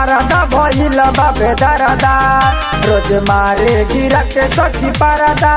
मारदा भइल बाबे दरदा रोज मारे गिरा के सखी पारदा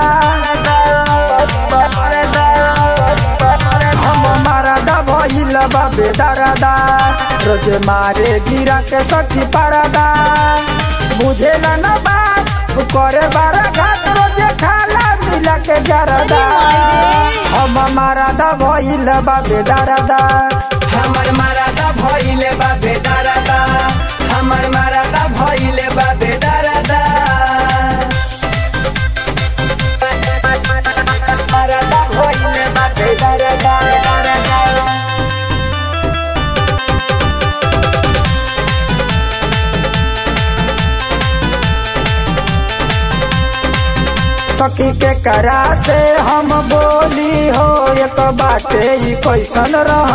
हम मारदा भइल बाबे दरदा रोज मारे गिरा के सखी पारदा बुझेला न बात करे बारा घाट रोज खाला मिला के जरदा हम मारदा भइल बाबे दरदा हमर माराता भइले बा बेदारादा हमर माराता भइले बा बेदारादा माराता भइले बा बेदारादा सखी के करा से हम बोली हो एक बाटे ई कैसन रह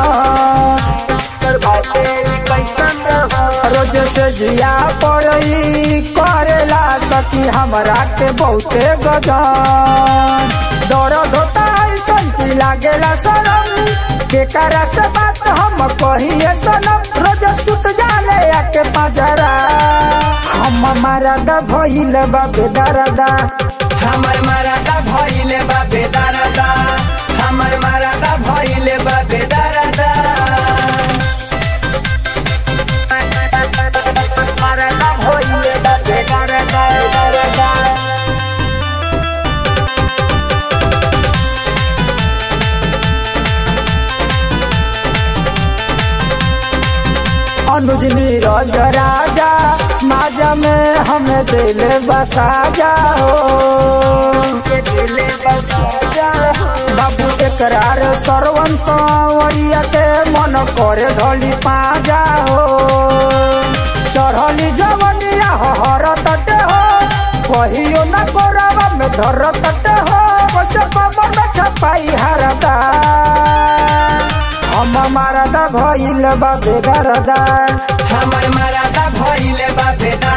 रोज से जिया पड़ई करेला सखी हमरा के बहुते गजन दर्द होता ऐसन की लागेला सनम के करा से बात हम कहिए सनम रोज सुत जाले आके पजरा हम मरद भइल बाबे दरदा हमर माराता भइले बा बेदारादा हमर माराता भइले बा बेदारादा माराता भइले बा बेदारादा अनुज नीरज राजा माजा में हमें दिल बसा जाओ दिले बस जा बाबू एकरार सरवन सवरिया के मन करे धली पा जाओ चढ़ली जवनिया हर तटे हो कहियो न कोरावा में धर तटे हो बसे पवन में छपाई हरदा हम मारदा भइल बाबे दरदा हमर माराता भइले बा बेदा